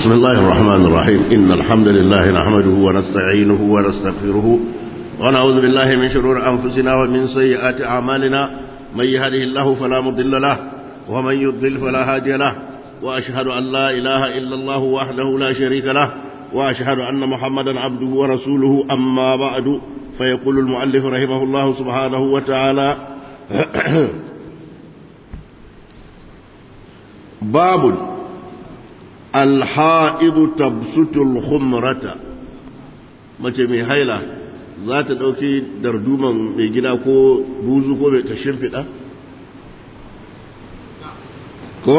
بسم الله الرحمن الرحيم إن الحمد لله نحمده ونستعينه ونستغفره ونعوذ بالله من شرور أنفسنا ومن سيئات أعمالنا من يهده الله فلا مضل له ومن يضلل فلا هادي له وأشهد أن لا إله إلا الله وحده لا شريك له وأشهد أن محمدا عبده ورسوله أما بعد فيقول المؤلف رحمه الله سبحانه وتعالى باب الحائض تبسط الخمرة mace mai haila za ta ɗauki darduman mai gida ko buzu ko mai ta shimfiɗa? ko?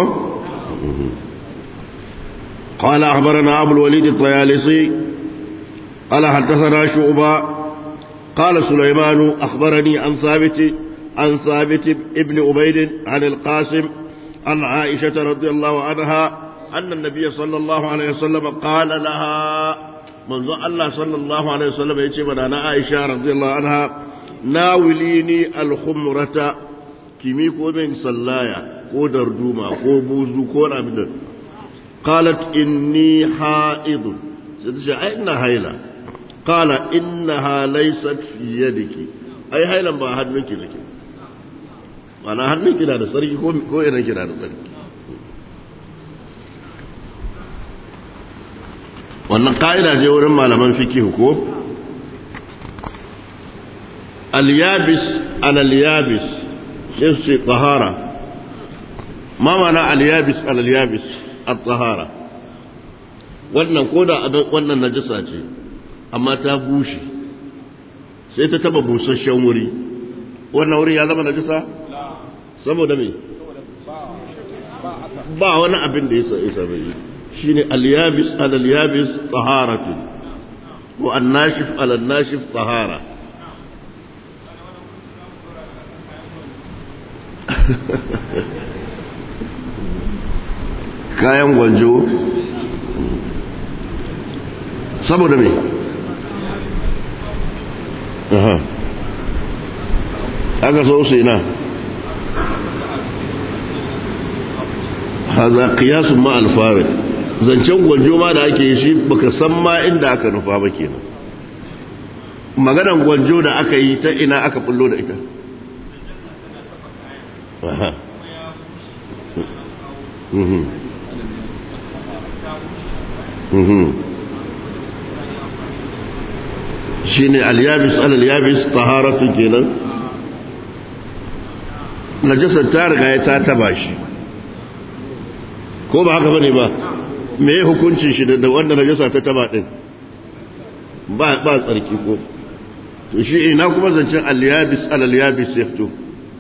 قال أخبرنا أبو الوليد الطيالسي قال حدثنا شعبة قال سليمان أخبرني عن ثابت عن ثابت ابن عبيد عن القاسم عن عائشة رضي الله عنها أن النبي صلى الله عليه وسلم قال لها منذ الله صلى الله عليه وسلم يتبع أنا عائشة رضي الله عنها ناوليني الخمرة كمي كو من سلايا كو دردوما كو بوزو كو رابد قالت إني حائض ستشي أين هيلة قال إنها ليست في يدك أي هيلة ما هنك لك أنا هنك لا سرقي كو إنك لا سرقي wannan ka'ida ce wurin malaman fikihu ko al-yabis al-yabis sai su ce tahara ma mana al-yabis al-yabis at-tahara wannan koda wannan najasa ce amma ta bushe sai ta taba busasshen wuri wannan wuri ya zama najasa saboda me ba wani abin da ya isa bai shine al-yabis al-yabis taharatu wa an-nashif al-nashif tahara kayan gwanjo saboda me aha aka so su ina haza qiyasun ma al-farid zancen gwanjo ma da ake yi shi baka san ma inda aka nufa ba kenan maganan gwanjo da aka yi ta ina aka bullo da ita aha mhm mhm shine al-yabis al-yabis taharatun kenan najasar ta riga ya ta taba shi ko ba haka bane ba me ya hukuncin shi da wanda najasa ta taba din ba ba tsarki ko to shi ina kuma zancen al-yabis al-yabis ya fito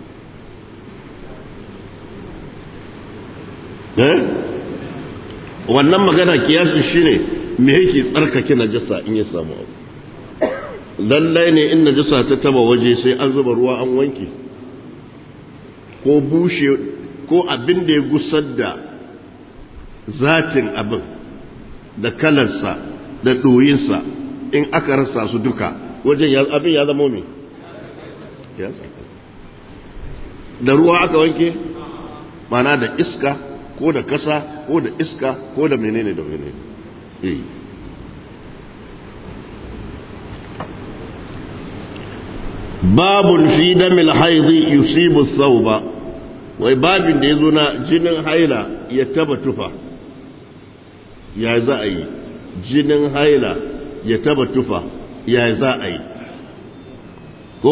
eh wannan magana kiyasin shine me yake tsarkake najasa in ya samu abu lallai ne in najasa ta taba waje sai an zuba ruwa an wanke ko bushe ko abin da ya gusar da zatin abin da kalarsa da ɗoyinsa in aka rasa su duka wajen abin ya zama me ya da ruwa aka wanke mana da iska ko da kasa ko da iska ko da menene da menene eh babun fi damil haidi yusibu thawba wai babin da yazo na jinin haila ya taba tufa ya za a yi jinin haila ya taba tufa ya za a yi ko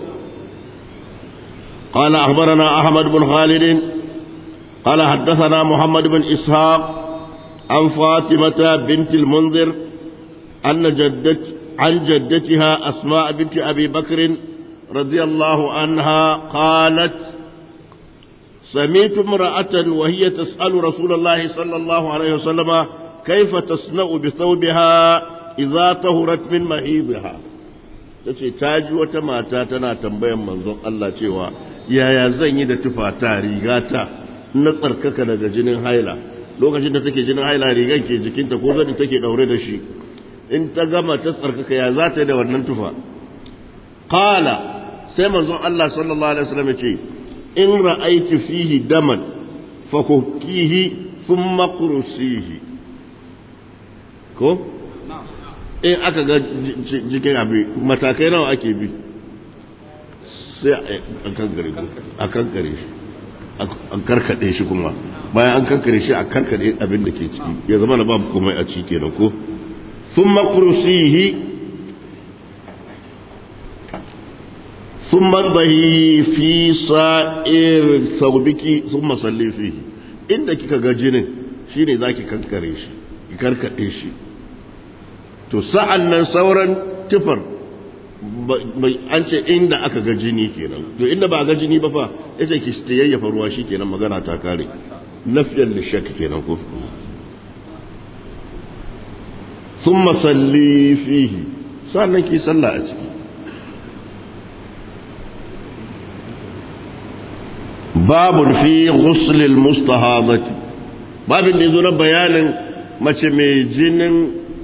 قال أخبرنا أحمد بن خالد قال حدثنا محمد بن إسحاق عن فاطمة بنت المنذر أن جدت عن جدتها أسماء بنت أبي بكر رضي الله عنها قالت سمعت امرأة وهي تسأل رسول الله صلى الله عليه وسلم كيف تصنع بثوبها إذا طهرت من محيضها tace ta ji wata mata tana tambayan manzon Allah cewa yaya zan yi da tufata rigata na tsarkaka daga jinin haila lokacin da take jinin haila rigan ke jikinta ko zani take daure da shi in ta gama ta tsarkaka ya za ta yi da wannan tufa qala sai manzon Allah sallallahu alaihi wasallam ya ce in ra'aiti fihi daman fakukihi thumma qursihi ko in aka ga jikin abi matakai nawa ake bi sai a kankare a kankare shi a karkade shi kuma bayan an kankare shi a kankare abin da ke ciki ya zama na babu komai a ciki kenan ko ثم كرسيه ثم انضهي في سائر ثوبك ثم صلي فيه inda kika ga jinin shine zaki kankare shi ki karkade shi to sa'an nan sauran tufar an ce inda aka ga jini kenan to inda ba ga jini ba fa yace ki yayyafa ruwa shi kenan magana ta kare nafyan lishak kenan ko ثم صلي فيه sannan ki salla a ciki babun fi ghuslil mustahadati babin da yazo na bayanin mace mai jinin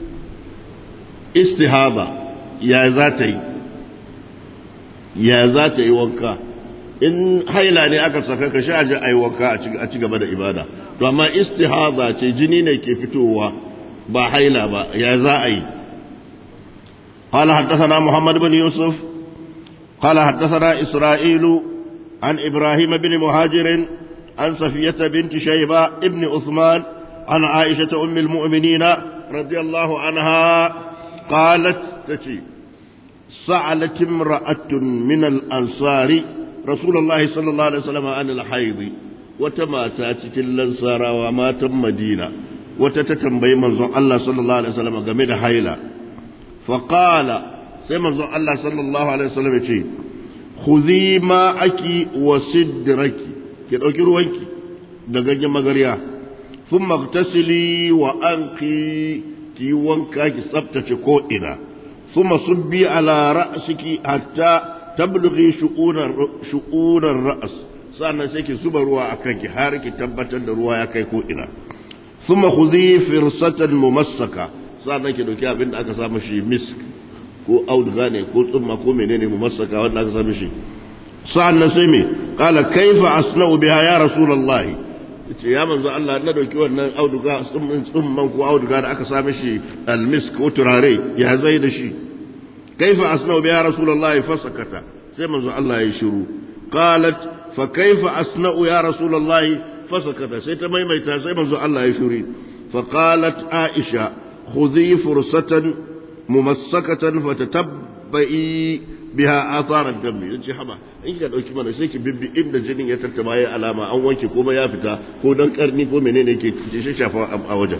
istihaba ya za ta yi ya za ta yi wanka in haila ne aka saka ka sha aji a yi wanka a ci gaba da ibada to amma istihaba ce jini ne ke fitowa ba haila ba ya za a yi قال حدثنا محمد بن يوسف قال حدثنا إسرائيل عن إبراهيم بن مهاجر عن صفية بنت شيبة ابن عثمان عن عائشة أم المؤمنين رضي الله عنها قالت تتي سألت امرأة من الأنصار رسول الله صلى الله عليه وسلم عن الحيض وتما تاتي الأنصار وما تم مدينة وتتتنبي منظر الله صلى الله عليه وسلم قمد حيلا فقال سيما الله صلى الله عليه وسلم يقول خذي ماءك وسدرك كده روانك دغنج مغريا ثم اغتسلي وانقي ki wanka ki tsabtace ko'ina, suma subbi ala ra'asiki hatta tablughi shu'unar ra'as, sannan sai ki zuba ruwa a kanki har ki tabbatar da ruwa ya kai ko'ina. Suma ku zi firsatan mumassaka, sannan ki dauki abin da aka samu shi misk ko auduga ne ko tsumma ko menene mumassaka wanda aka samu shi. Sa'annan sai me, kala kaifa asna'u biha ya Rasulullahi. ce ya manzo Allah na dauki wannan auduga tsumman ko auduga da aka same shi almisk ko turare ya zai da shi kaifa asna'u bi ya rasulullahi fasakata sai manzo Allah ya shiru qalat fa kaifa asna'u ya rasulullahi fasakata sai ta maimaita sai manzo Allah ya shiru fa qalat aisha khudhi fursatan mumassakatan fatatabbi biha atharar dami yace haba in kika dauki mana sai ki bibbi inda jinin ya tattaba ya alama an wanke kuma ya fita ko dan karni ko menene yake fice shafa a wajen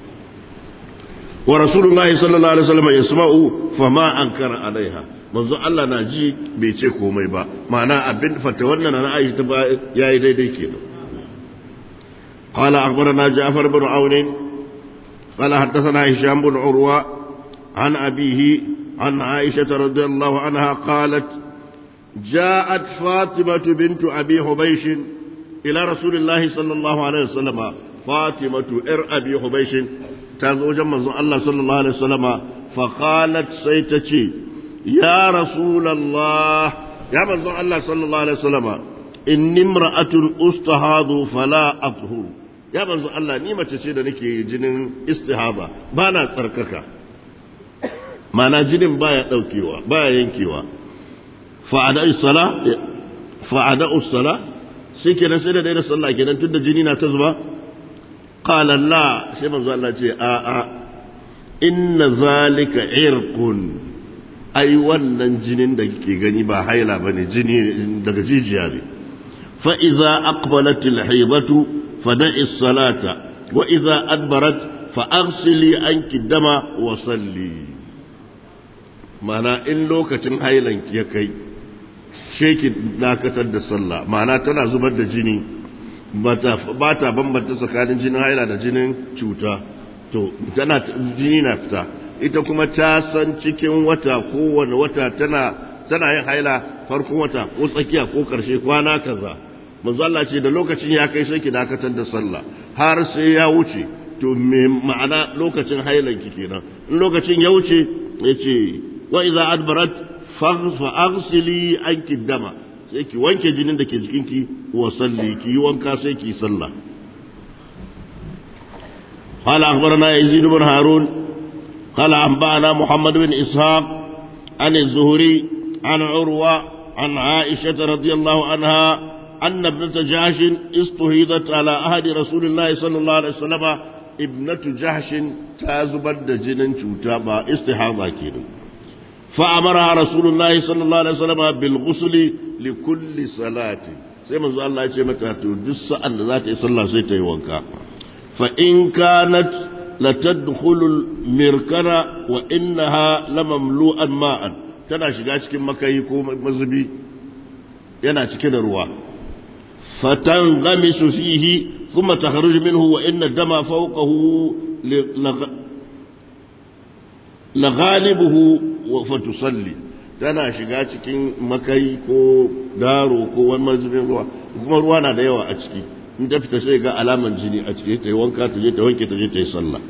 wa rasulullahi sallallahu alaihi wasallam yasma'u fama ankara alaiha manzo Allah na ji bai ce komai ba ma'ana abin fata wannan na Aisha ta yayi daidai kenan قال أخبرنا جعفر بن عون قال حدثنا هشام بن عروة عن أبيه عن عائشة رضي الله عنها قالت جاءت فاطمة بنت أبي حبيش إلى رسول الله صلى الله عليه وسلم فاطمة إر أبي حبيش تزوج من الله صلى الله عليه وسلم فقالت سيتشي يا رسول الله يا من الله صلى الله عليه وسلم إني امرأة أستهاض فلا أطهر يا من الله نيمة تشيد نكي جنين استهاضة بانا تركك mana jinin baya daukewa baya yankewa fa'ada usala fa'ada usala sai kenan sai da daina sallah kenan tunda jini na ta zuba qala la sai manzo Allah ce a a inna zalika irqun ai wannan jinin da kike gani ba haila bane jini daga jijiya ne fa idza aqbalat al-haydatu fada'i as-salata wa idza adbarat fa aghsili anki dama wa salli mana in lokacin hailanki ya kai sheki dakatar da sallah mana tana zubar da jini ba ta bambanta tsakanin jinin haila da jinin cuta to tana jini na fita ita kuma ta san cikin wata kowane wata tana tana yin haila farkon wata ko tsakiya ko karshe kwana kaza manzo Allah ce da lokacin ya kai sai ki dakatar da sallah har sai ya wuce to me ma'ana lokacin hailanki kenan in lokacin ya wuce yace وإذا أدبرت فأغسلي عنك الدم سيكي وانك جنين دك جكينك وصلي كي وانكا سيكي صلى قال أخبرنا يزيد بن هارون قال أنبأنا محمد بن إسحاق عن الزهري عن عروة عن عائشة رضي الله عنها أن ابنة جحش استهيضت على أهد رسول الله صلى الله عليه وسلم ابنة جحش تازبد جنن شوتابا استحاضة كده فأمرها رسول الله صلى الله عليه وسلم بالغسل لكل صلاة sai manzo Allah ya ce mata to duk sa'an da za ta yi sallah sai ta yi wanka fa in kanat la tadkhulu mirkana wa innaha lamamlu'an ma'an tana shiga cikin makayi ko mazubi yana cike da ruwa fatan gamisu fihi kuma takhruj minhu wa inna dama fawqahu la ghalibuhu wa fatusalli tana shiga cikin makai ko daro ko wani mazubin ruwa kuma ruwa na da yawa a ciki in ta fita sai ga alaman jini a ciki ta yi wanka ta je ta wanke ta je ta yi sallah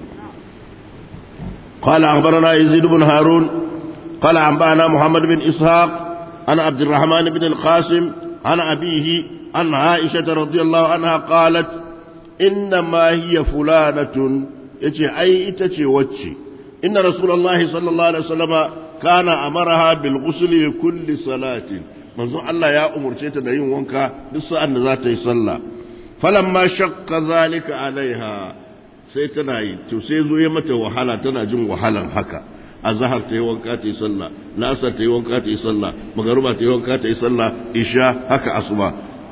قال أخبرنا يزيد بن هارون قال أنبأنا محمد بن إسحاق عن عبد الرحمن بن القاسم عن أبيه عن عائشة رضي الله عنها قالت إنما هي فلانة يتي أي إتتي وتشي إن رسول الله صلى الله عليه وسلم كان أمرها بالغسل لكل صلاة منذ الله يا أمر شيء yin wanka duk sa'an da za ta yi sallah falamma shaqqa zalika alaiha sai tana yi to sai zo ya mata wahala tana jin wahalan haka azhar ta yi wanka ta yi sallah lasar ta yi wanka ta yi sallah magaruba ta yi wanka ta yi sallah isha haka asuba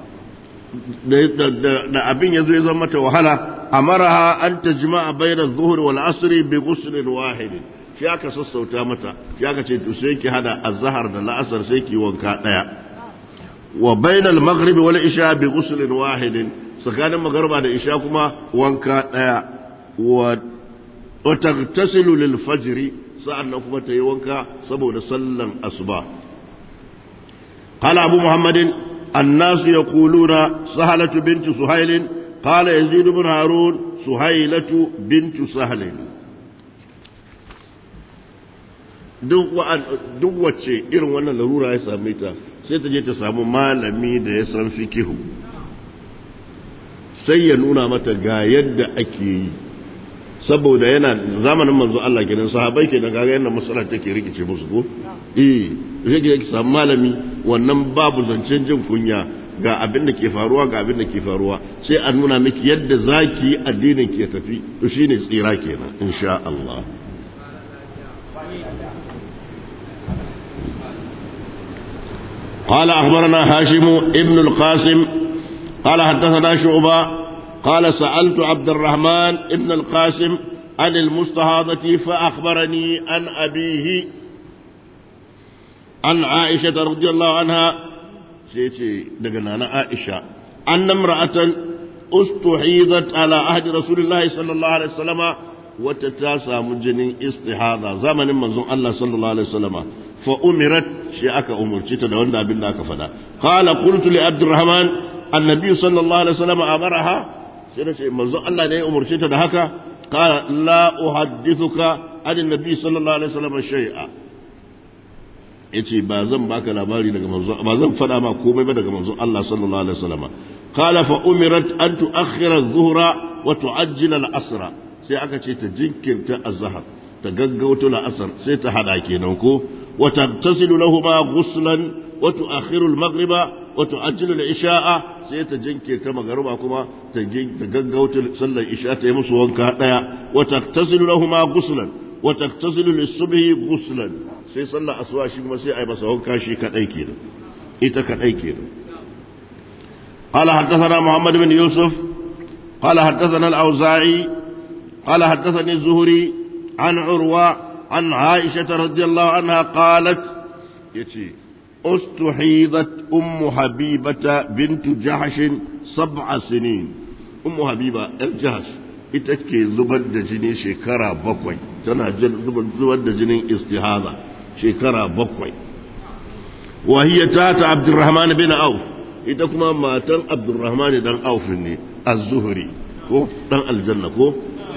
da abin ya zo ya zama mata wahala amaraha an tajma'a bayna adh-dhuhri wal 'asri bi ghuslin wahidin shi aka sassauta mata shi aka ce to sai ki hada azhar da la'asar sai ki wanka daya wa bainal maghribi wal isha bi ghuslin wahidin tsakanin magharba da isha kuma wanka daya wa wa tagtasilu lil fajr sa'annan kuma ta yi wanka saboda sallan asuba qala abu muhammadin الناس يقولون سهلة بنت سهيل قال يزيد بن هارون سهيلة بنت سهل duk wacce irin wannan larura ya same ta sai ta je ta samu malami da ya san fikihu sai ya nuna mata ga yadda ake yi saboda yana zamanin manzo Allah kenan sahabbai kenan kaga yadda masalar take rikice musu ko eh yake yake samu malami wannan babu zancen jin kunya ga abin da ke faruwa ga abin da ke faruwa sai a nuna miki yadda zaki addinin ke tafi to shine tsira kenan insha Allah قال أخبرنا هاشم ابن القاسم قال حدثنا شعبة قال سألت عبد الرحمن ابن القاسم عن المستهاضة فأخبرني عن أبيه عن عائشة رضي الله عنها سيتي دقنا عائشة أن امرأة استحيضت على عهد رسول الله صلى الله عليه وسلم وتتاسى مجنين استحاضة زمن من الله صلى الله عليه وسلم فأمرت شيء أمر شيء تدون أبن ذاك فدا قال قلت لعبد الرحمن النبي صلى الله عليه وسلم أمرها سيدنا من الله ne umarce ta da haka قال لا أحدثك عن النبي صلى الله عليه وسلم شيئا yace ba zan baka labari daga manzo ba zan fada ma komai ba daga manzo Allah sallallahu alaihi wasallam qala fa umirat an tuakhira adh-dhuhra wa tu'ajjila al-asra sai aka ce ta jinkirta az-zuhr ta gaggauta al-asr sai ta hada kenan ko wa tagtasilu lahumu ghuslan wa tuakhiru al-maghriba wa tu'ajjilu al-isha'a sai ta jinkirta magruba kuma ta gaggauta sallar isha ta yi musu wanka daya wa tagtasilu lahumu ghuslan wa tagtasilu lis-subhi ghuslan sai sallar asuwa shi kuma sai a yi masa wanka shi kadai kenan ita kadai kenan قال حدثنا محمد بن يوسف قال حدثنا الأوزاعي قال حدثني الزهري عن عروة عن عائشة رضي الله عنها قالت يتي استحيضت أم حبيبة بنت جحش سبع سنين أم حبيبة الجحش ita zubar da jini shekara bakwai tana zubar da jinin istihada shekara bakwai wahiyya ta ta abdurrahman bin auf ita kuma matan abdurrahman dan auf ne az-zuhri ko dan aljanna ko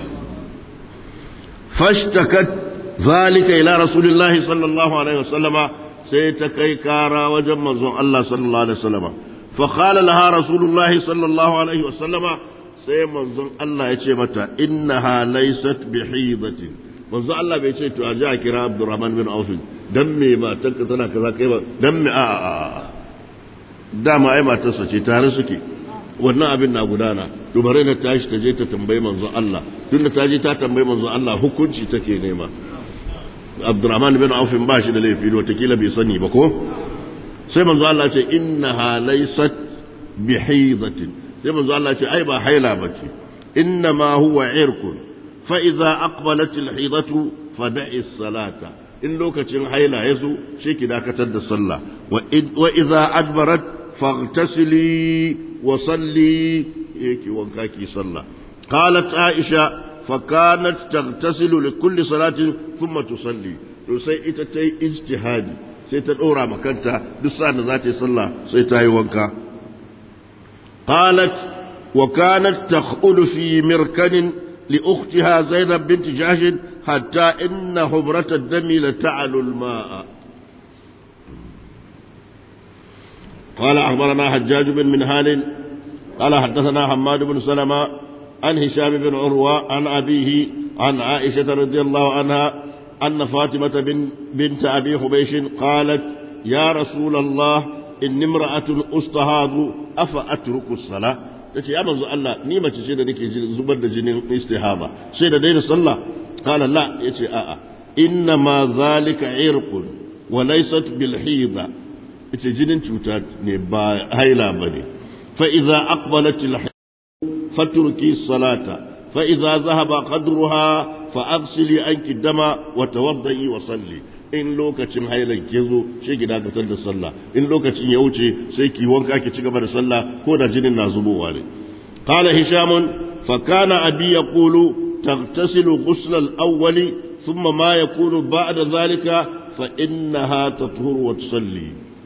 fashtakat zalika ila rasulillahi sallallahu alaihi wasallama sai ta kai kara wajen manzon Allah sallallahu alaihi wasallama fa qala laha rasulullahi sallallahu alaihi wasallama sai manzon Allah ya ce mata innaha laysat bihidatin manzo Allah bai ce to a ji a kira Abdurrahman bin Auf dan me matanka tana kaza kai ba dan me a a dama ai matarsa ce tare suke wannan abin na gudana to bare na tashi ta je ta tambayi manzo Allah tunda ta je ta tambayi manzo Allah hukunci take nema Abdurrahman bin Auf ba shi da laifi watakila bai sani ba ko sai manzo Allah ce innaha laysat bihidatin sai manzo Allah ce ai ba haila bace innama huwa irkun fa idza aqbalat alhidatu fada'i salata in lokacin haila yazo shi ki dakatar da sallah wa idza adbarat faghtasili wa salli yake wanka ki sallah qalat aisha فكانت تغتسل لكل صلاة ثم تصلي to sai ita ta yi ijtihadi sai ta ɗora makanta duk sa'an da za ta yi sallah sai ta yi wanka qalat wa kanat takhulu fi mirkanin li ukhtiha zainab bint jahsh hatta inna humrata ad-dami la ta'alu al-ma'a قال أخبرنا حجاج بن منهال قال حدثنا حماد بن سلمة عن هشام بن عروة عن أبيه عن عائشة رضي الله عنها أن فاطمة بن بنت أبي حبيش قالت يا رسول الله إن امرأة أستهاض أفأترك الصلاة tace ya manzo Allah ni mace ce da nake zubar da jinin istihaba sai da daina sallah qala la yace a'a inna ma zalika irqun wa laysat bil hida yace jinin cuta ne ba haila bane fa idza aqbalat al fatruki salata fa idza zahaba qadruha fa aghsili anki dama wa tawaddi wa salli in lokacin hailan ke zo shi ki dakatar da sallah in lokacin ya wuce sai ki wanka ki ci gaba da sallah ko da jinin na zubowa ne qala hisham fa kana abi yaqulu taghtasilu ghusl al-awwal thumma ma yakunu ba'da dhalika fa innaha tathur wa tusalli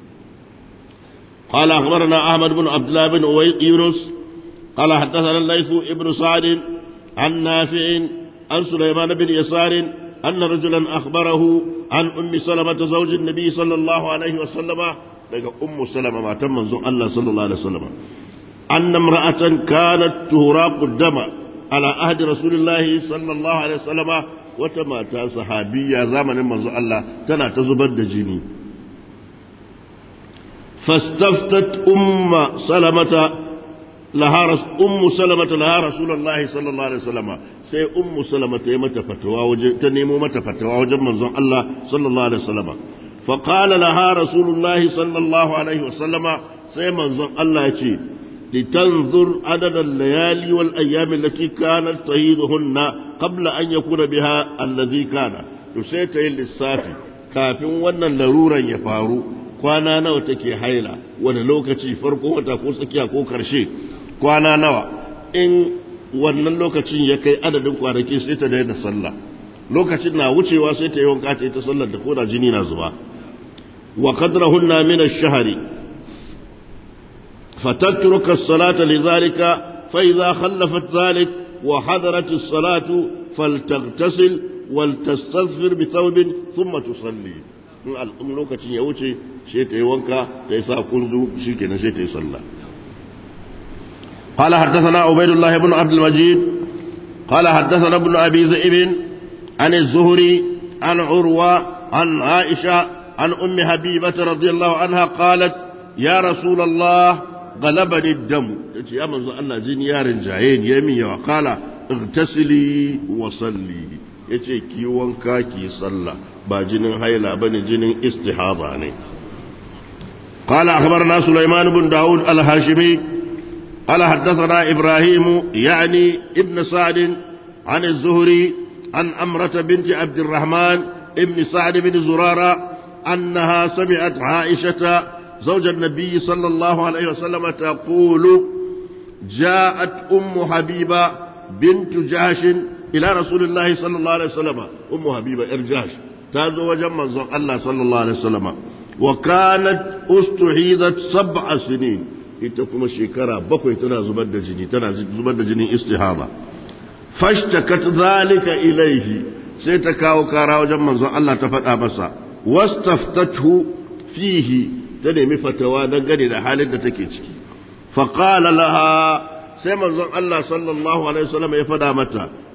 قال أخبرنا أحمد بن عبد الله بن يونس قال حدثنا الليث ابن سعد عن نافع عن سليمان بن يسار أن رجلا أخبره عن أم سلمة زوج النبي صلى الله عليه وسلم لقى أم سلمة ما تم الله صلى الله عليه وسلم أن امرأة كانت تهراق الدم على عهد رسول الله صلى الله عليه وسلم وتماتا صحابية زمن منذ الله تنا تزبد جني فاستفتت أم سلمة لها رس... أم سلمة لها رسول الله صلى الله عليه وسلم سي أم سلمة يمت فتوى وج... تنمو مت فتوى وجب منظر الله صلى الله عليه وسلم فقال لها رسول الله صلى الله عليه وسلم سي منظر الله يتي لتنظر عدد الليالي والأيام التي كانت تهيدهن قبل أن يكون بها الذي كان تسيت للصافي كافٍ ونن لرورا يفارو kwana nawa take haila wani lokaci farko wata ko tsakiya ko karshe kwana nawa in wannan lokacin ya kai adadin kwanaki sai ta daina sallah lokacin na wucewa sai ta yi wanka ta yi ta sallar da koda jini na zuba wa qadrahunna min ash-shahri fatatruka as-salata lidhalika fa idha khallafat dhalik wa hadarat as-salatu faltaghtasil waltastaghfir bi thawbin thumma tusalli in lokacin ya wuce sai ta yi wanka ta yi sa kunzu shi kenan sai ta yi sallah قال حدثنا عبيد الله بن عبد المجيد قال حدثنا ابن أبي ذئب عن الزهري عن عروة عن عائشة عن أم حبيبة رضي الله عنها قالت يا رسول الله غلبني الدم يا من الله زين يا رجعين يمي وقال اغتسلي وصلي yace ki wanka ki sallah ba jinin haila bane jinin istihaba ne قال أخبرنا سليمان بن داود الهاشمي قال حدثنا إبراهيم يعني ابن سعد عن الزهري عن أمرة بنت عبد الرحمن ابن سعد بن زرارة أنها سمعت عائشة زوج النبي صلى الله عليه وسلم تقول جاءت أم حبيبة بنت جهش إلى رسول الله صلى الله عليه وسلم أم حبيبة إرجاش تازو وجمع الله صلى الله عليه وسلم وكانت استحيذت سبع سنين ita kuma shekara bakwai tana zubar da jini tana zubar da jinin istihaba fashtakat zalika ilaihi sai ta kawo kara wajen manzon Allah ta faɗa masa wastaftathu fihi ta nemi fatawa dangane da halin da take ciki faqala laha sai manzon Allah sallallahu alaihi wasallam ya faɗa mata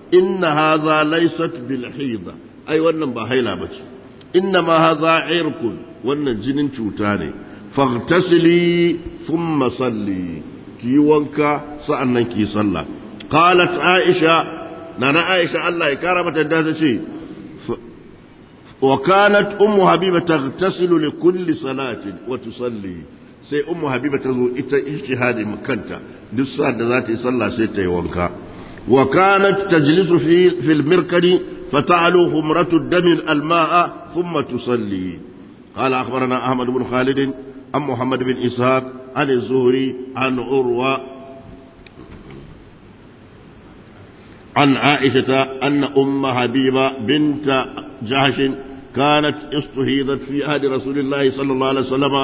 inna hadha laysat bil hida ai wannan ba haila bace inna ma hadha irkun wannan jinin cuta ne faghtasili thumma salli ki wanka sa'annan ki sallah qalat aisha nana aisha Allah ya kara mata da ta ce wa kanat ummu habiba taghtasilu li kulli salatin wa tusalli sai ummu habiba ta zo ita ijtihadi kanta duk sa'ad da za ta yi sallah sai ta yi wanka wa kanat tajlisu fi fil mirkadi fata'alu humratu dami al-ma'a thumma tusalli قال أخبرنا أحمد بن خالد عن محمد بن إسحاق عن الزهري عن عروة عن عائشة أن أم حبيبة بنت جهش كانت استهيضت في عهد رسول الله صلى الله عليه وسلم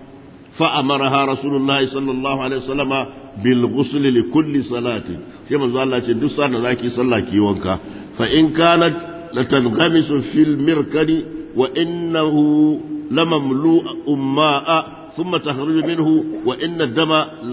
فأمرها رسول الله صلى الله عليه وسلم بالغسل لكل صلاة كما قال الله دسا ذاكي صلى كي وانكا فإن كانت لتنغمس في المركد وإنه لمملوء ماء ثم تخرج منه وإن الدم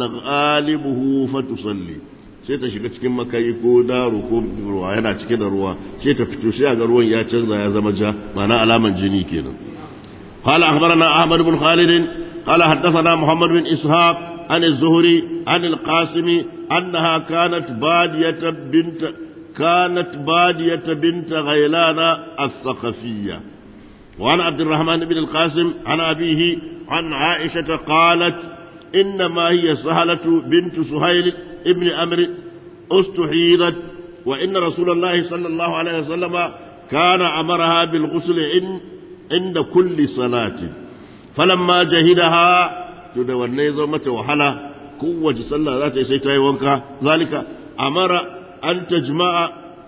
لغالبه فتصلي sai ta shiga cikin makayi ko daro ko ruwa yana cike da ruwa sai ta fito sai ga ruwan ya canza ya zama ja ma'ana alaman jini kenan قال أخبرنا أحمد بن خالد قال حدثنا محمد بن إسحاق عن الزهري عن القاسم أنها كانت بادية بنت كانت بادية بنت غيلان الثقفية وعن عبد الرحمن بن القاسم عن أبيه عن عائشة قالت إنما هي سهلة بنت سهيل ابن أمر استحيضت وإن رسول الله صلى الله عليه وسلم كان أمرها بالغسل عند كل صلاة فلما جهدها تدوني زمة وحلا قوة صلى ذات سيتاي وانكا ذلك أمر أن تجمع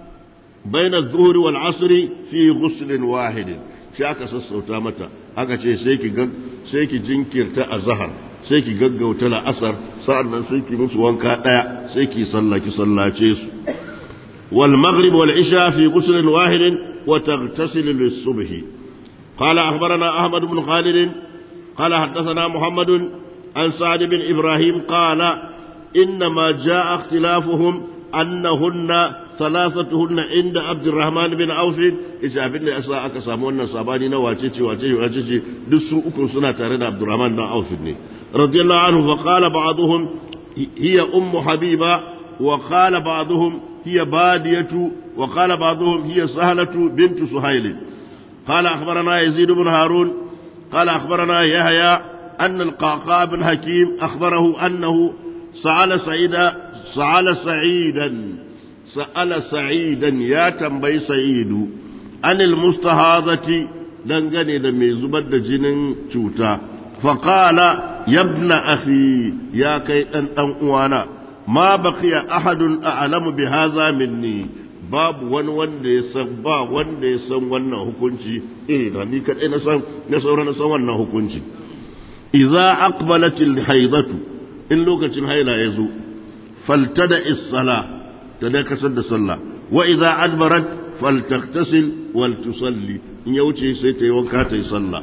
بين الظهر والعصر في غسل واحد shi aka sassauta mata aka ce sai ki sai ki jinkirta a zahar sai ki gaggauta la'asar sa'an nan sai ki musu wanka ɗaya sai ki sallaki sallace su wal maghrib wal isha fi ghusl wahid wa taghtasil lis subh qala akhbarana ahmad ibn khalid qala hadathana muhammad an sa'd bin ibrahim qala انما جاء اختلافهم انهن ثلاثتهن عند عبد الرحمن بن عوف yace abin da yasa aka samu wannan sabani na wace ce wace ce wace ce duk su uku suna tare da Abdurrahman dan Auf ne radiyallahu anhu fa qala ba'dhum hiya ummu habiba wa qala ba'dhum hiya badiyatu wa qala ba'dhum hiya sahlatu bint suhayl qala akhbarana yazid ibn harun qala akhbarana yahya أن القعقاع بن حكيم أخبره أنه سأل سعيدا سأل سعيدا سأل سعيدا يا تنبي سعيد عن المستهاضة دنغني دمي زبد جنن شوتا فقال يا ابن أخي يا كي أن أنوانا ما بقي أحد أعلم بهذا مني babu wani wanda ya san ba wanda ya san wannan hukunci eh na ni kadai na san na sauran na san wannan hukunci idza aqbalatil haidatu in lokacin haila ya zo faltada is-sala ta dakatar da sallah wa idza adbarat faltaktasil wal tusalli in ya wuce sai ta yi wanka ta yi sallah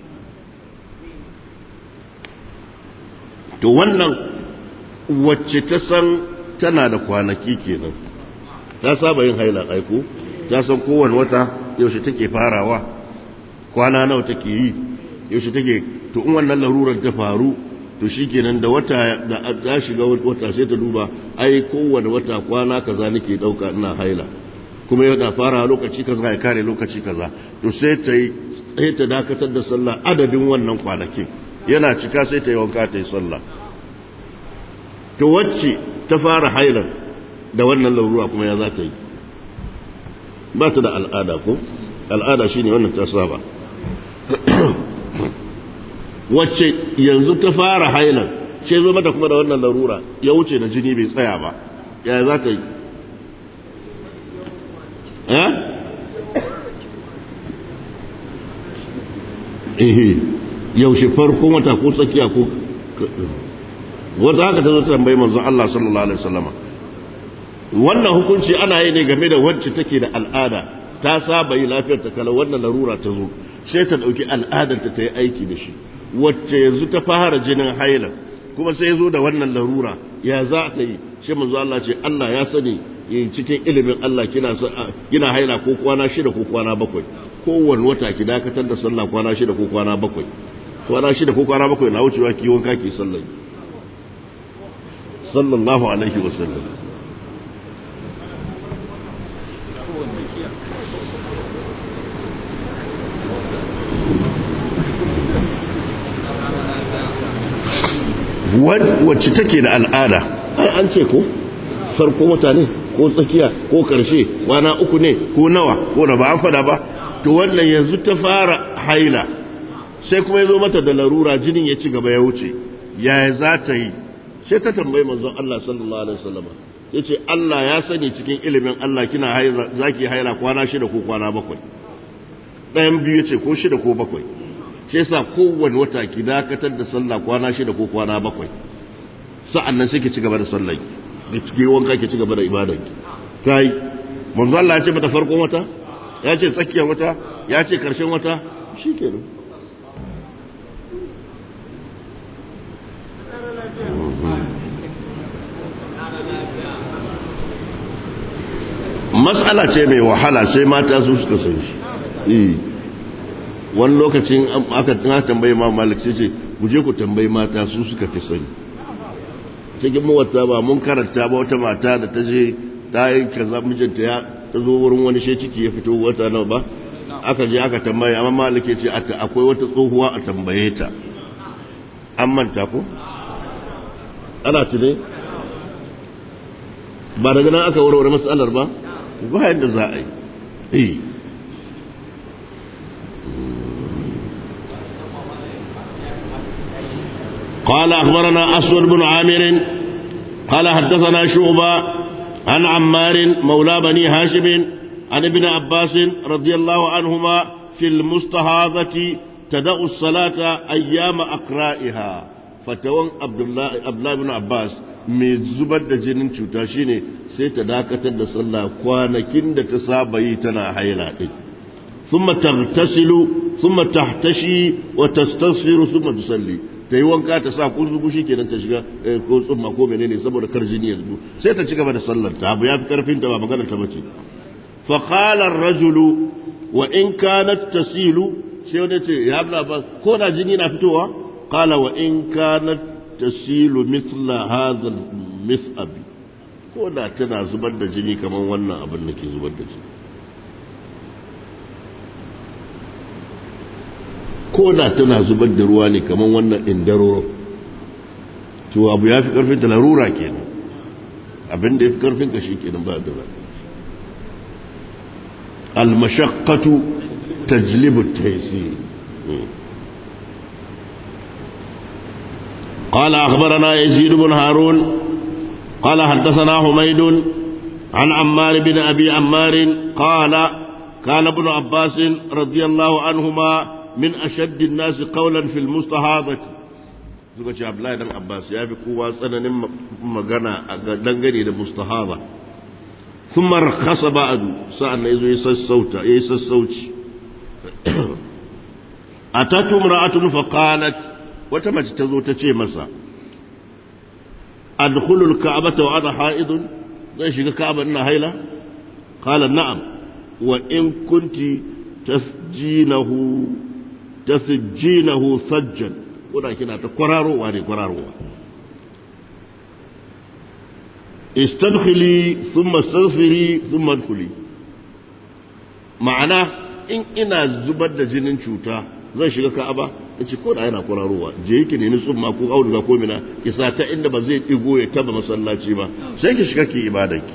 to wannan wacce ta san tana da kwanaki kenan ta saba yin haila aiko ta san kowane wata yaushe take farawa kwana nawa take yi yaushe take to in wannan larurar ta faru to shikenan da wata da ta shiga wata sai ta duba ai kowane wata kwana kaza nake dauka ina haila kuma yana fara lokaci kaza ya kare lokaci kaza to sai ta yi sai ta dakatar da sallah adadin wannan kwanakin yana cika sai ta yi wanka ta yi sallah to wacce ta fara hailar da wannan larura kuma ya za ta yi ba ta da al'ada ko al'ada shine wannan ta saba wacce yanzu ta fara hailan ce zo mata kuma da wannan larura ya wuce da jini bai tsaya ba ya za ta yi eh yaushe farkon wata ko tsakiya ko wata haka ta zo ta tambayi manzon Allah sallallahu alaihi wasallama wannan hukunci ana yi ne game da wacce take da al'ada ta saba yi lafiyar ta kala wannan larura ta zo sai ta dauki al'adar ta yi aiki da shi wacce yanzu ta fara jinin haila kuma sai zo da wannan larura ya za ta yi shi manzo Allah ce Allah ya sani cikin ilimin Allah kina kina haila ko kwana shida ko kwana bakwai kowane wata ki dakatar da sallah kwana shida ko kwana bakwai kwana shida ko kwana bakwai na wucewa ki wanka ki sallah sallallahu alaihi wasallam wacce take da al'ada ai an ce ko farko wata ne ko tsakiya ko karshe kwana uku ne ko nawa ko da ba an fada ba to wannan yanzu ta fara haila sai kuma ya zo mata da larura jinin ya ci gaba ya wuce yaya za ta yi sai ta tambayi manzon Allah sallallahu alaihi wasallam ya ce Allah ya sani cikin ilimin Allah kina zaki haila kwana shida ko kwana bakwai ɗayan biyu ya ce ko shida ko bakwai shi yasa kowane wata ki dakatar da sallah kwana shida ko kwana bakwai sa'an nan sai ki ci gaba da sallah ki wanka ki ci gaba da ibadan ki kai manzo Allah ya ce mata farkon wata ya ce tsakiyar wata ya ce karshen wata shikenan mas'ala ce mai wahala sai mata su suka san shi wani lokacin aka na tambayi ma malik sai ce ku je ku tambayi mata su suka fi sani cikin mawata ba mun karanta ba wata mata da ta je ta yi kaza mijinta ya ta zo wurin wani she ciki ya fito wata nawa ba aka je aka tambaye amma malik ya ce akwai wata tsohuwa a tambaye ta an manta ko ana tune ba daga nan aka warware matsalar ba ba yadda za a yi قال أخبرنا أسود بن عامر قال حدثنا شعبة عن عمار مولى بني هاشم عن ابن عباس رضي الله عنهما في المستهاضة تدع الصلاة أيام أقرائها فتوان عبد الله عبد الله بن عباس mai zubar da jinin cuta shine sai ta dakatar da sallah kwanakin da ta saba yi tana haila din thumma taghtasilu thumma tahtashi wa tastaghfiru thumma tusalli ta yi wanka ta sa kunzugu shi kenan ta shiga ko tsumma ko menene saboda kar jini yanzu sai ta ci gaba da sallar ta abu yafi karfin ta ba magana ta bace fa qala ar-rajulu wa in kanat tasilu sai wanda ce ya abla ba ko da jini na fitowa qala wa in kanat tasilu mithla hadha al-mithab ko da tana zubar da jini kamar wannan abin da ke zubar da jini ko da tana zubar da ruwa ne kamar wannan indaroro to abu ya fi karfin ta larura kenan abin da ya fi karfin ka shi kenan ba da almashaqqatu tajlibu taysir قال أخبرنا يزيد بن هارون قال حدثنا حميد عن عمار بن أبي عمار قال كان ابن عباس رضي الله عنهما من أشد الناس قولا في المستحاضة suka ce Abdullahi dan Abbas ya fi kowa tsananin magana a dangane da mustahaba thumma rakhasa ba'du sa'an nan yazo ya sassauta yayi sassauci atatu imra'atun fa qalat wata mace ta zo ta ce masa adkhulu al-ka'bata wa ana ha'idun zan shiga ka'aba ina haila qala na'am wa in kunti tasjinahu tasjinahu sajjan kuna kina ta kwararowa ne kwararowa istadkhili thumma astaghfiri thumma adkhuli ma'ana in ina zubar da jinin cuta zan shiga ka'aba nace ko da yana kwararowa je yake ne ni tsumma ko auduga ko mina ki sa ta inda ba zai digo ya taba masallaci ba sai ki shiga ki ibadanki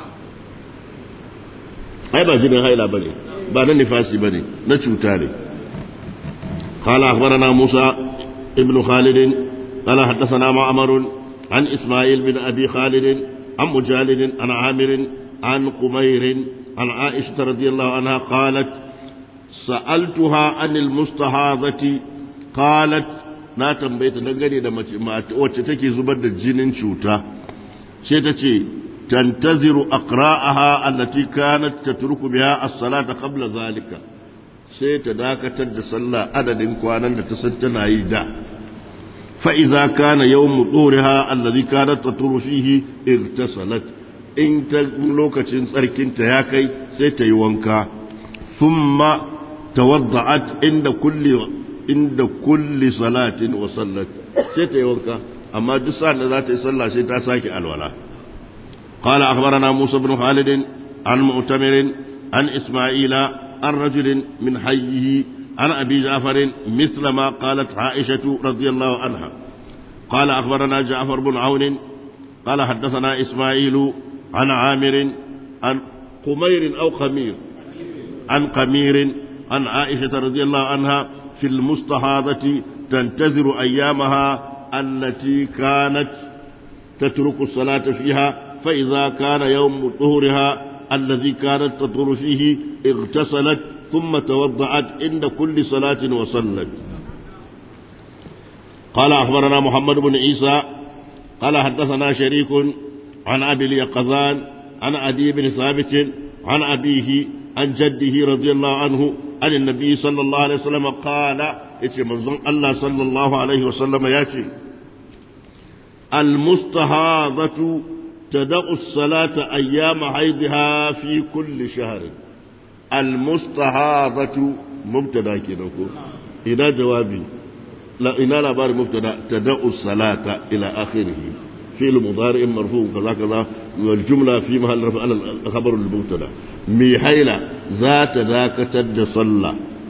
ai ba jinin haila bane ba na nifasi bane na cuta ne قال أخبرنا موسى ابن خالد قال حدثنا معمر عن إسماعيل بن أبي خالد عن مجالد عن عامر عن قمير عن عائشة رضي الله عنها قالت سألتها عن المستحاضة قالت na tambaye ta dangane da wacce take zubar da jinin cuta sai ta ce tantaziru aqra'aha allati kanat tatruku biha as-salata qabla zalika sai ta dakatar da sallah adadin kwanan da ta san tana yi da fa idza kana yawmu turiha allazi kanat taturu fihi irtasalat in ta lokacin tsarkinta ya kai sai ta yi wanka thumma tawadda'at inda kulli inda kulli salatin wa sallat sai ta yi wanka amma duk sa'an da za ta yi sallah sai ta sake alwala قال أخبرنا موسى بن خالد عن مؤتمر عن إسماعيل عن رجل من حيه عن أبي جعفر مثل ما قالت عائشة رضي الله عنها قال أخبرنا جعفر بن عون قال حدثنا إسماعيل عن عامر عن قمير أو خمير عن قمير عن عائشة رضي الله عنها في المستحاضة تنتظر أيامها التي كانت تترك الصلاة فيها فإذا كان يوم طهرها الذي كانت تطهر فيه اغتسلت ثم توضعت عند كل صلاة وصلت قال أخبرنا محمد بن عيسى قال حدثنا شريك عن أبي اليقظان عن أبي بن ثابت عن أبيه عن جده رضي الله عنه عن النبي صلى الله عليه وسلم قال إيش منظم الله صلى الله عليه وسلم ياتي المستهاضة تدع الصلاة أيام حيضها في كل شهر المستهاضة مبتدا كنكو إلى جوابي لا إلى لابار مبتدا تدع الصلاة إلى آخره فعل مضارع مرفوع كذا كذا والجملة في محل رفع على الخبر المبتدا مي حيلة ذات ذاك تد صلى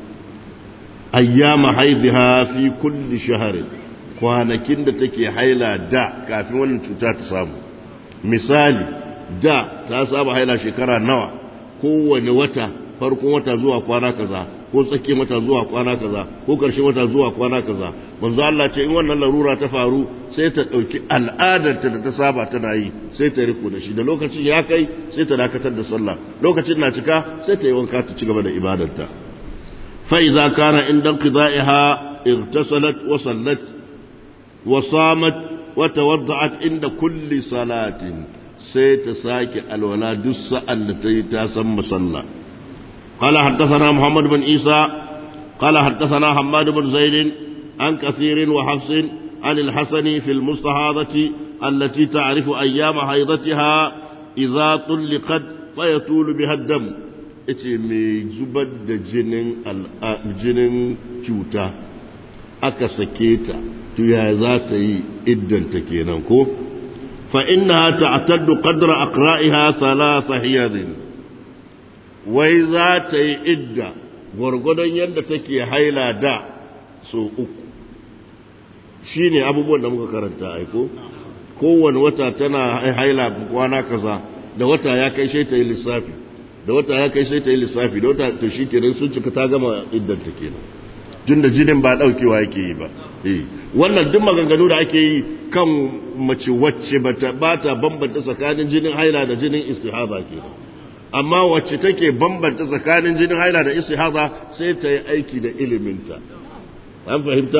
أيام حيضها في كل شهر kwanakin da take haila da kafin wannan cuta ta samu misali da ta saba haila shekara nawa kowane wata farkon wata zuwa kwana kaza ko tsakiyar wata zuwa kwana kaza ko ƙarshen wata zuwa kwana kaza manzo Allah ce in wannan larura ta faru sai ta ɗauki al'adarta da ta saba tana yi sai ta riko da shi da lokacin ya kai sai ta dakatar da sallah lokacin na cika sai ta yi wanka ta ci gaba da ibadarta fa idza kana inda qida'iha igtasalat wa sallat wa samat wa tawadda'at inda kulli salatin sai ta sake alwala duk sa'an da ta yi ta san musalla قال حدثنا محمد بن عيسى قال حدثنا حماد بن زيد عن كثير وحفص عن الحسن في المستحاضة التي تعرف أيام حيضتها إذا طلقت فيطول بها الدم ita mai zubar da jinin jinin cuta aka sake ta to ya za ta yi iddanta kenan ko fa inna ta'taddu qadra aqra'iha thalatha hiyadin wai za ta yi idda gwargwadon yadda take haila da so uku shi ne abubuwan da muka karanta aiko kowane wata tana haila kwana kaza da wata ya kai sai ta yi lissafi da wata ya kai sai ta yi lissafi da wata to shi kenan sun cika ta gama iddanta kenan tun da jinin ba daukewa yake yi ba wannan duk maganganu da ake yi kan mace wacce ba ta bambanta tsakanin jinin haila da jinin istihaba kenan amma wacce take bambanta tsakanin jinin haila da istihaza sai ta yi aiki da iliminta an fahimta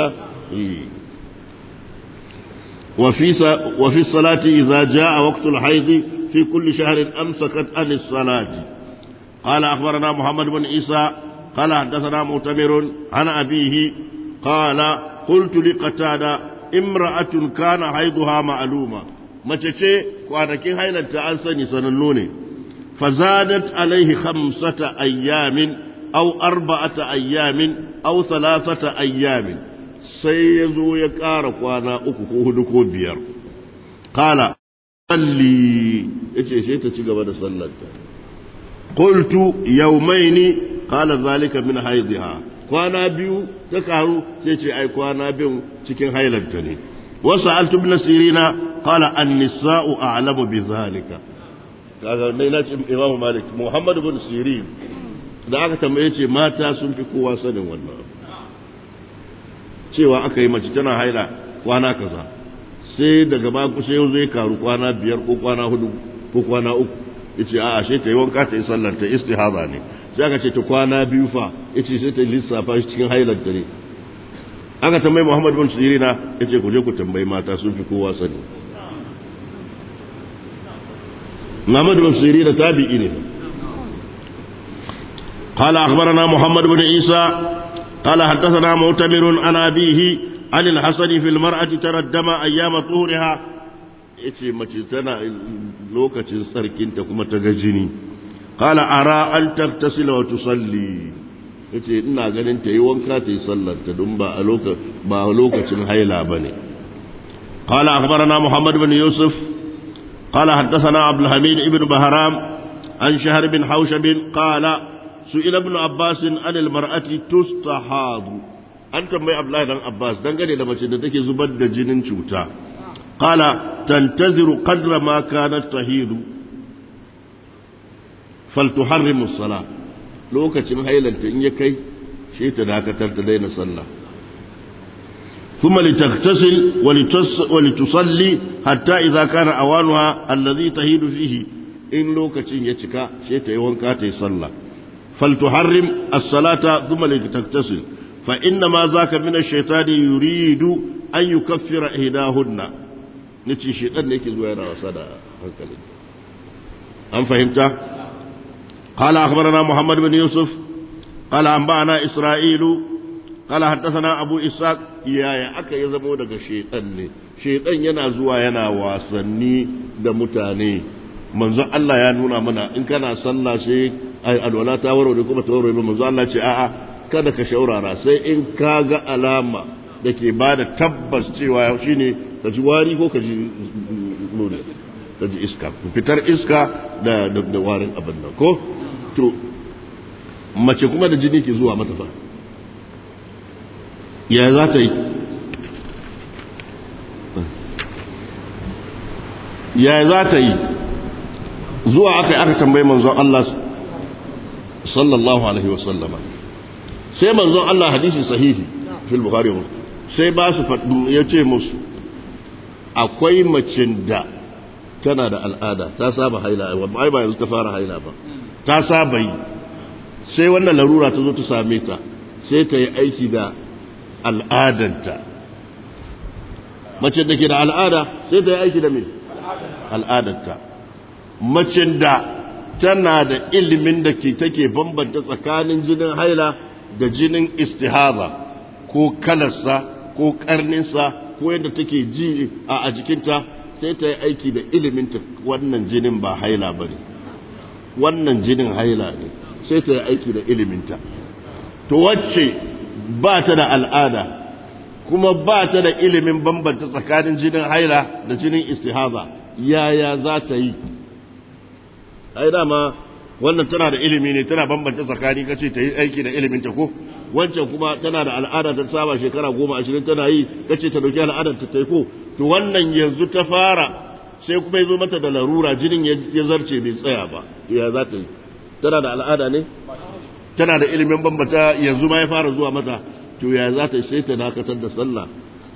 wa fi salati idza jaa waqtul haid fi kulli shahrin amsakat an as-salati qala akhbarana muhammad ibn isa qala hadathana mu'tamir an abihi qala qultu li qatada imra'atun kana haiduha ma'luma mace ce kwanakin hailanta an sani sanannu ne فزادت عليه خمسة أيام أو أربعة أيام أو ثلاثة أيام سيزو يكارك وانا أكو هدكو بير قال صلي إيش إيش تشيغ صلت قلت يومين قال ذلك من حيضها kwana biyu ta karu sai ce ai kwana biyu cikin hailanta ne wasu altu bin sirina qala an-nisa'u a'lamu bi zalika kaga dai na ce Imam Malik Muhammad bin Sirin da aka tambaye ce mata sun fi kowa sanin wannan cewa aka yi mace tana haila kwana kaza sai daga ba ku sai zai karu kwana biyar ko kwana hudu ko kwana uku yace a'a sai ta yi wanka ta yi sallar ta istihada ne sai aka ce ta kwana biyu fa yace sai ta lissafa shi cikin hailar ta ne aka tambayi Muhammad bin Sirina yace ku je ku tambayi mata sun fi kowa sani محمد بن سيرين تابعين قال أخبرنا محمد بن عيسى قال حدثنا معتمر عن أبيه عن الحسن في المرأة ترى الدم أيام طهورها yace mace tana lokacin tsarkinta kuma ta ga jini qala ara an taktasila wa tusalli yace ina ganin ta yi wanka ta yi sallar ta don ba a ba lokacin haila bane qala akhbarana muhammad bin yusuf qala haddathana abdul hamid ibn bahram an shahr bin haushab qala su'ila ibn abbas an al mar'ati tustahadu an tambayi abdullahi dan abbas dangane da mace da take zubar da jinin cuta qala tantaziru qadra ma kanat tahidu faltuharrimu as-salah lokacin hailanta in ya kai shi ta dakatar ta daina sallah ثم لتغتسل ولتصلي حتى إذا كان أوانها الذي تهيد فيه إن لوكتين يتكا شيء يوانكا تصلى فلتحرم الصلاة ثم لتغتسل فإنما ذاك من الشيطان يريد أن يكفر إهداهن نتي الشيطان نيكي زويرا وصدا هكذا أم فهمت قال أخبرنا محمد بن يوسف قال أنبأنا إسرائيل قال حدثنا أبو إسحاق يا يا أكا يزمو دغ شيطان ne shaitan yana zuwa yana wasanni da mutane manzo Allah ya nuna mana in kana sallah sai ai alwala ta warware kuma ta warware manzo Allah ce a'a kada ka shaurara sai in ka ga alama da ke ba da tabbas cewa shi ne ka ji wari ko ka ji nuna ka ji iska fitar iska da da warin abin nan ko to mace kuma da jini ke zuwa mata fa ya za ta yi ya za ta yi zuwa aka yi aka tambayi manzon Allah sallallahu alaihi wasallama sai manzon Allah hadisi sahihi fil bukhari sai ba su ya ce musu akwai macin da tana da al'ada ta saba haila ai ba yanzu ta fara haila ba ta saba yi sai wannan larura ta zo ta same ta sai ta yi aiki da al'adanta macin da ke da al'ada sai ta yi aiki da me al'adanta macin da tana da ilimin da ke take bambanta tsakanin jinin haila da jinin istihaza ko kalarsa ko karninsa ko yadda take ji a jikinta sai ta yi aiki da iliminta wannan jinin ba haila ba ne wannan jinin haila ne sai ta yi aiki da iliminta to wacce ba ta da al'ada kuma ba ta da ilimin bambanta tsakanin jinin haila da jinin istihaza yaya za ta yi ai dama wannan tana da ilimi ne tana bambanta tsakani kace ta yi aiki da ilimin ta ko wancan kuma tana da al'ada ta saba shekara goma ashirin tana yi kace ta dauki al'adar ta ko to wannan yanzu ta fara sai kuma ya zo mata da larura jinin ya zarce bai tsaya ba ya za ta yi tana da al'ada ne tana da ilimin bambata yanzu ma ya fara zuwa mata to ya za ta sai ta dakatar da sallah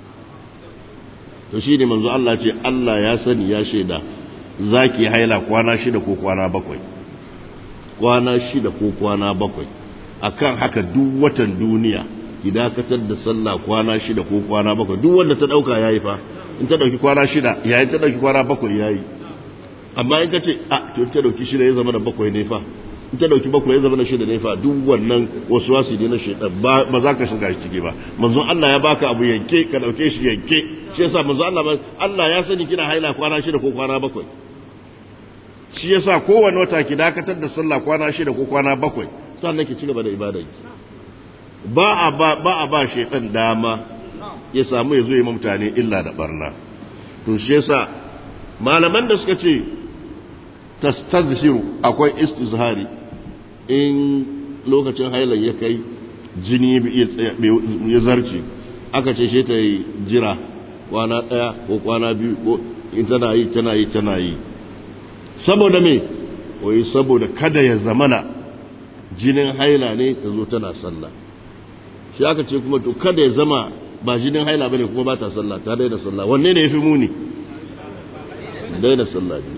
to shine manzo Allah ce Allah ya sani ya shaida zaki haila kwana shida ko kwana bakwai kwana shida ko kwana bakwai akan haka duk watan duniya ki dakatar da sallah kwana shida ko kwana bakwai duk wanda ta dauka yayi fa in ta dauki kwana shida yayin ta dauki kwana bakwai yayi amma in ka ce a to ta dauki shida ya zama da bakwai ne fa in ta dauki bakwai ya zama da shida ne fa duk wannan wasu wasu ne na shaitan ba za ka shiga ciki ba manzon Allah ya baka abu yanke ka dauke shi yanke shi yasa manzon Allah Allah ya sani kina haila kwana shida ko kwana bakwai shi yasa kowane wata ki dakatar da sallah kwana shida ko kwana bakwai sannan ki ci gaba da ibada ba a ba ba a ba shaitan dama ya samu ya zo yi mutane illa da barna to shi yasa malaman da suka ce tastazhiru akwai istizhari in lokacin hailan ya kai jini ya zarce aka ce shi ta yi jira kwana ɗaya ko kwana biyu ko in tana yi tana yi tana yi saboda me wai saboda kada ya zamana jinin haila ne ta zo tana sallah shi aka ce kuma to kada ya zama ba jinin haila bane kuma ba ta sallah ta daina sallah wanne ne yafi muni daina sallah ne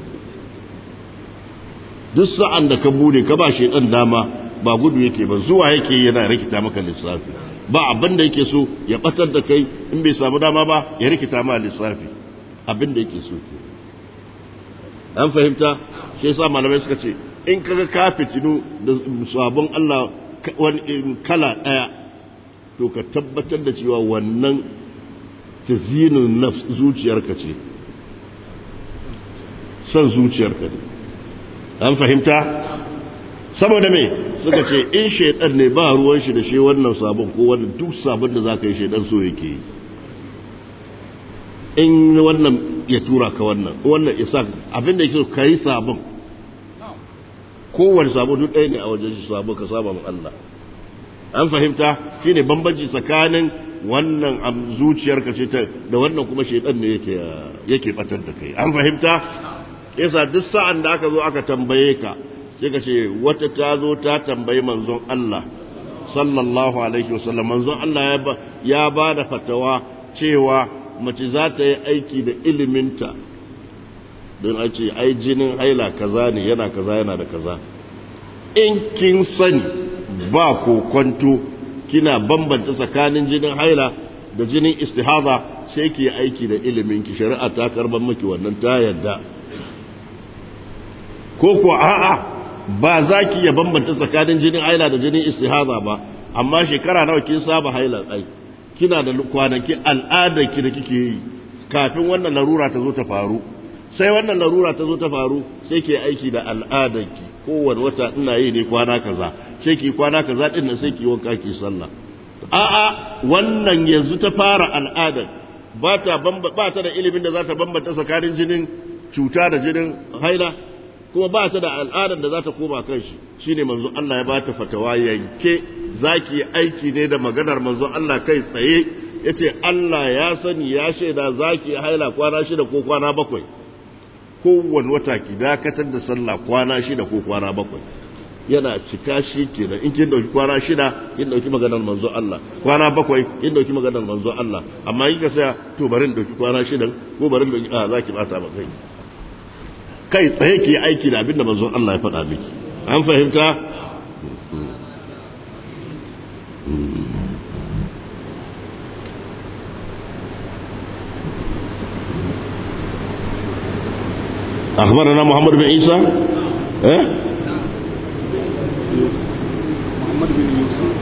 duk sa'an da ka bude ka ba shi dan dama ba gudu yake ba zuwa yake yana rikita maka lissafi ba abin da yake so ya batar da kai in bai samu dama ba ya rikita ma lissafi abin da yake so ke an fahimta shi yasa malamai suka ce in kaga ka fitinu da sabon Allah wani kala daya to ka tabbatar da cewa wannan tazinin nafs zuciyarka ce son zuciyarka ne an fahimta saboda me suka ce in shaidan ne ba ruwan shi da shi wannan sabon ko wannan duk sabon da za ka yi shaidan so yake yi in wannan ya tura ka wannan wannan isa abin da yake ka yi sabon kowane sabon duk ɗaya ne a wajen shi sabon ka saba Allah an fahimta shine bambanci tsakanin wannan zuciyarka ce ta da wannan kuma shaidan ne yake yake batar da kai an fahimta yasa duk sa'an da aka zo aka tambaye ka sai ka ce wata ta zo ta tambayi manzon Allah sallallahu alaihi wasallam manzon Allah ya ba da fatawa cewa mace za ta yi aiki da iliminta don a ce ai jinin haila kaza ne yana kaza yana da kaza in kin sani ba kokonto kina bambanta tsakanin jinin haila da jinin istihaza sai ki aiki da iliminki shari'a ta karban miki wannan ta yadda ko ko a'a ba za ki iya bambanta tsakanin jinin haila da jinin istihaza ba amma shekara nawa kin saba haila ai kina da kwanaki al'adar ki da kike yi kafin wannan larura ta zo ta faru sai wannan larura ta zo ta faru sai ke aiki da al'adar ki kowane wata ina yi ne kwana kaza sai ki kwana kaza din nan sai ki wanka ki sallah a'a wannan yanzu ta fara al'adar ba ta ba ta da ilimin da za ta bambanta tsakanin jinin cuta da jinin haila kuma ba ta da al'adar da za ta koma kan shi shine manzo Allah ya bata fatawa yanke zaki aiki ne da maganar manzo Allah kai tsaye yace Allah ya sani ya shaida zaki haila kwana shida ko kwana bakwai kowane wata ki dakatar da sallah kwana shida ko kwana bakwai yana cika shi kenan in kin dauki kwana shida kin dauki maganar manzo Allah kwana bakwai kin dauki maganar manzo Allah amma in ka saya to bari in dauki kwana shida ko bari in dauki a zaki bata ba kai kai tsaye ke aiki da abin da manzo Allah ya faɗa miki an fahimta أخبرنا محمد بن عيسى إيه؟ محمد بن يوسف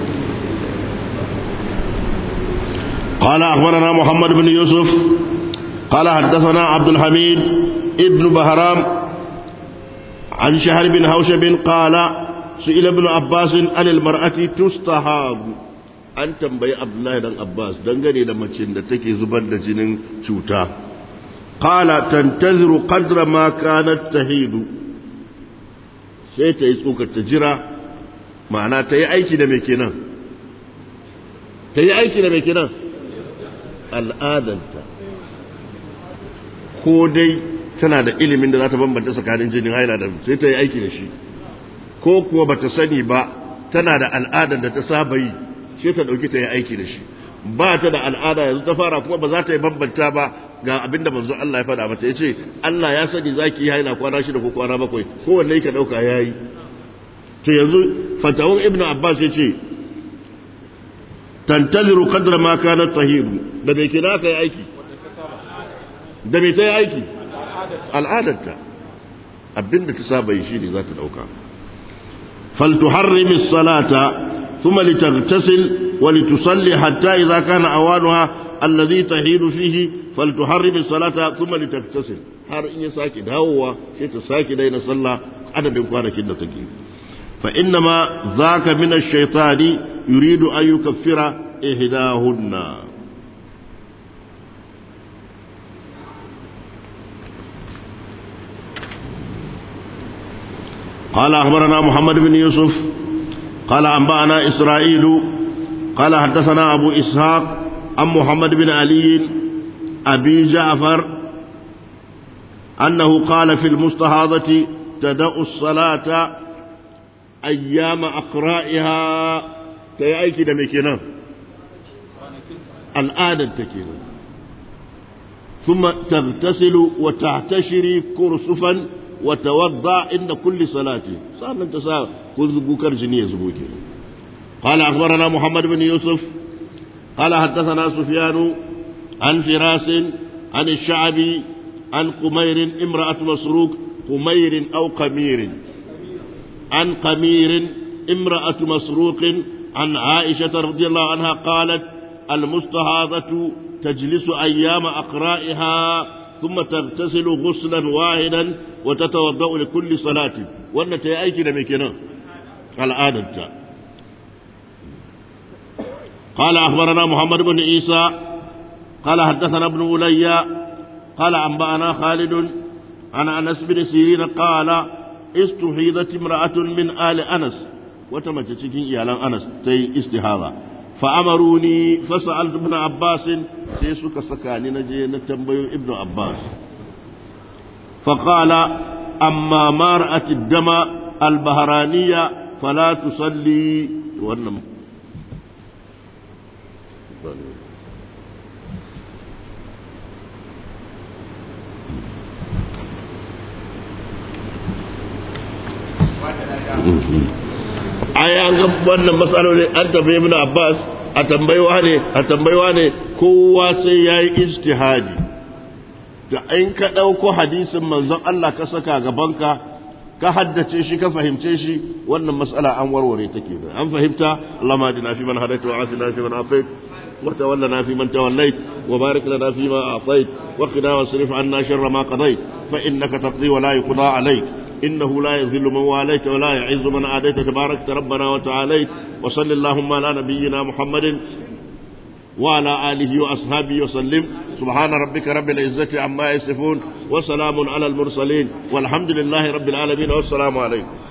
قال أخبرنا محمد بن يوسف قال حدثنا عبد الحميد ابن بهرام عن شهر بن هوشب قال سئل ابن عباس عن المرأة تستحاب an tambayi Abdullahi dan Abbas dangane da macin da take zubar da jinin cuta qala tantaziru qadra ma kanat tahidu sai ta yi tsokar ta jira ma'ana ta yi aiki da mai kenan ta yi aiki da mai kenan al'adanta ko dai tana da ilimin da za ta bambanta tsakanin jinin haila da sai ta yi aiki da shi ko kuwa ba ta sani ba tana da al'adar da ta saba yi sai ta ɗauki ta yi aiki da shi ba ta da al'ada yanzu ta fara kuma ba za ta yi bambanta ba ga abin da manzo Allah ya faɗa mata ya ce Allah ya sani za ki yi haila kwana shida ko kwana bakwai kowanne ka ɗauka ya yi to yanzu fatawan ibnu abbas ya ce tantaziru qadra ma kana tahiru da me kina ka yi aiki da me ta yi aiki al'adarta abinda ta saba yi shine za ta dauka faltuharrimi salata thumma litaghtasil wa litusalli hatta idza kana awanuha alladhi tahidu fihi faltuharrimi salata thumma litaghtasil har in ya sake dawowa sai ta sake daina sallah adadin kwanakin da take fa innama zaka min ash-shaytani yuridu an yukaffira ihdahunna قال أخبرنا محمد بن يوسف قال أنبأنا إسرائيل قال حدثنا أبو إسحاق عن محمد بن علي أبي جعفر أنه قال في المستحاضة تدأ الصلاة أيام أقرائها تيأيك دمكنا الآن تكينا ثم تغتسل وتعتشري كرسفا وتوضا عند كل صلاة صار انت صار كل بكر جنيه زبوكي قال أخبرنا محمد بن يوسف قال حدثنا سفيان عن فراس عن الشعبي عن قمير امرأة مسروق قمير أو قمير عن قمير امرأة مسروق عن عائشة رضي الله عنها قالت المستهاضة تجلس أيام أقرائها ثم تغتسل غسلا واحدا وتتوضأ لكل صلاة وأن تأيكي لمكنا على آدمتا قال أخبرنا محمد بن عيسى قال حدثنا ابن أولي قال أنبأنا خالد عن أنس بن سيرين قال استحيضت امرأة من آل أنس وتمتشكين إيالان أنس تي استحاضة فأمروني فسألت ابن عباس سيسك سكاني نجي نتنبي ابن عباس فقال أما ما رأت الدم البهرانية فلا تصلي وأنم ai an ga wannan matsaloli an tambayi ibn Abbas a tambayiwa ne a tambayiwa ne kowa sai yayi ijtihadi da in ka dauko hadisin manzon Allah ka saka gabanka ka haddace shi ka fahimce shi wannan matsala an warware take da an fahimta Allahumma adina fi man hadaita wa afina fi man afait wa tawallana fi man tawallait wa barik lana fi ma a'tait wa qina wasrif anna sharra ma qadait fa innaka taqdi wa la yuqda alayk إنه لا يذل من واليت ولا يعز من عاديت تبارك ربنا وتعاليت وصل اللهم على نبينا محمد وعلى آله وأصحابه وسلم سبحان ربك رب العزة عما يصفون وسلام على المرسلين والحمد لله رب العالمين والسلام عليكم